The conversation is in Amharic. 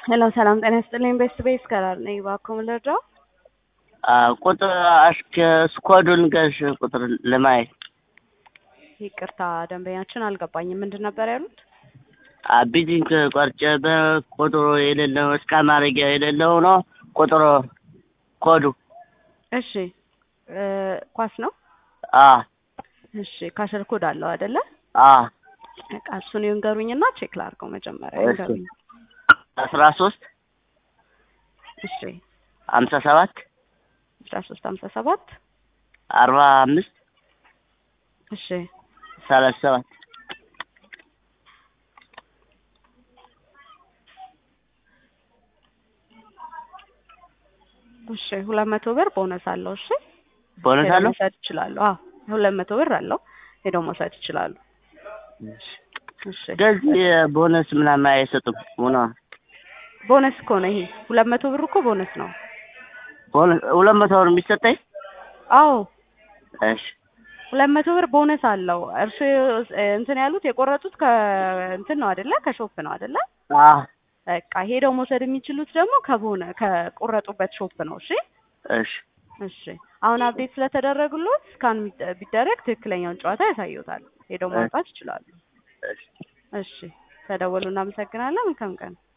ሄሎ ሰላም ጤና ይስጥልኝ። ቤስት ቤስ ከራር ነኝ። እባክዎ ምን ልርዳው? ቁጥር አሽከ ስኳዱን ገሽ ቁጥር ለማየት ይቅርታ ደንበኛችን አልገባኝም። ምንድን ነበር ያሉት? ቢዚንግ ቆርጬ በቁጥሩ የሌለው እስከ ማድረጊያ የሌለው ነው ቁጥሩ ኮዱ እሺ እ ኳስ ነው። አ እሺ ካሸር ኮድ አለው አይደለ? አ በቃ እሱን ይንገሩኝና ቼክ ላድርገው መጀመሪያ እሺ። ይንገሩኝ። አስራ ሶስት እሺ ሀምሳ ሰባት አስራ ሶስት ሀምሳ ሰባት አርባ አምስት እሺ ሰላሳ ሰባት እሺ ሁለት መቶ ብር ቦነስ አለው። እሺ ቦነስ ሄደው አለው። መውሰድ ይችላሉ። አዎ ሁለት መቶ ብር አለው። ሄደው መውሰድ ይችላሉ። እሺ እንደዚህ ቦነስ ምናምን አይሰጡም። ሆነ ቦነስ እኮ ነው ይሄ ሁለት መቶ ብር እኮ ቦነስ ነው። ቦነስ ሁለት መቶ ብር የሚሰጠኝ አዎ እሺ ሁለት መቶ ብር ቦነስ አለው። እርሱ እንትን ያሉት የቆረጡት ከእንትን ነው አይደለ? ከሾፕ ነው አይደለ? አ በቃ ሄደው መውሰድ የሚችሉት ደግሞ ከቦነ ከቆረጡበት ሾፕ ነው። እሺ እሺ እሺ አሁን አፕዴት ስለተደረጉሎት ስካን ቢደረግ ትክክለኛውን ጨዋታ ያሳዩታል። ሄደው ማውጣት ይችላሉ። እሺ እሺ ተደወሉ። እናመሰግናለን። መልካም ቀን